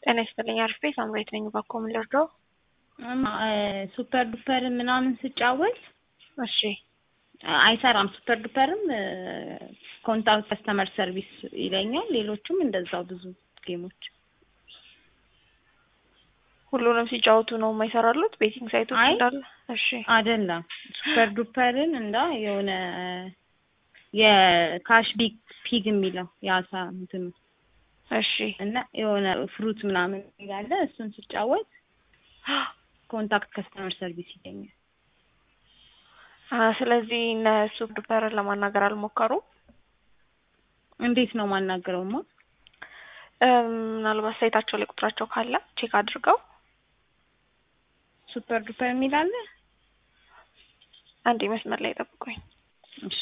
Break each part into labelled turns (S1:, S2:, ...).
S1: ጤና ይስጥልኝ አርፌ ሳምሬት ነኝ። ባኮ ምን ልርዳው?
S2: ሱፐር ዱፐር ምናምን ስጫወት
S1: እሺ
S2: አይሰራም። ሱፐር ዱፐርም ኮንታክት ከስተመር ሰርቪስ ይለኛል። ሌሎቹም እንደዛው ብዙ ጌሞች
S1: ሁሉንም ሲጫወቱ ነው የማይሰራሉት ቤቲንግ ሳይቶች
S2: አይ
S1: እንዳለ። እሺ
S2: አይደለም ሱፐር ዱፐርን እንዳ የሆነ የካሽ ቢግ ፒግ የሚለው የአሳ እንትኑ
S1: እሺ
S2: እና የሆነ ፍሩት ምናምን ያለ እሱን ስጫወት ኮንታክት ከስተመር ሰርቪስ ይለኛል።
S1: አ ስለዚህ እነ ሱፐር ዱፐርን ለማናገር አልሞከሩም።
S2: እንዴት ነው ማናገረውማ?
S1: እም፣ ምናልባት ሳይታቸው ላይ ቁጥራቸው ካለ ቼክ አድርገው
S2: ሱፐር ዱፐር የሚል አለ።
S1: አንዴ መስመር ላይ ጠብቁኝ።
S2: እሺ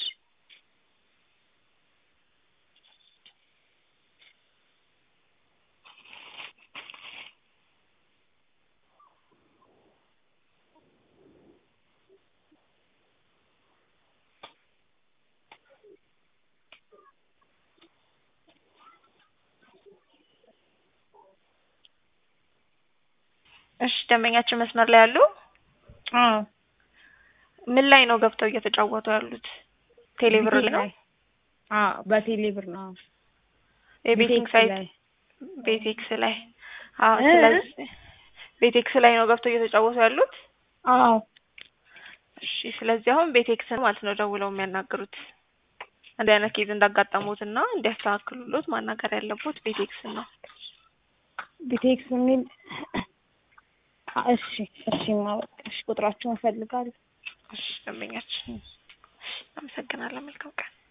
S1: እሺ ደንበኛችን መስመር ላይ ያሉ
S2: አዎ
S1: ምን ላይ ነው ገብተው እየተጫወቱ ያሉት? ቴሌብር ላይ ነው
S2: አዎ በቴሌ ብር ነው።
S1: የቤቲንግ
S2: ቤቴክስ
S1: ሳይት
S2: ላይ
S1: ቤቴክስ ላይ አዎ።
S2: እ?
S1: ስለዚህ ቤቴክስ ላይ ነው ገብተው እየተጫወቱ ያሉት።
S2: አዎ
S1: እሺ ስለዚህ አሁን ቤቴክስን ማለት ነው ደውለው የሚያናግሩት እንዲህ አይነት ኬዝ እንዳጋጠሙት እና እንዲያስተካክሉሎት ማናገር ያለቦት ቤቴክስን ነው።
S2: ቢቴክስ የሚል እሺ እሺ ማወቅ እሺ ቁጥራቸውን እፈልጋለሁ።
S1: እሺ ደንበኛችን አመሰግናለሁ። መልካም ቀን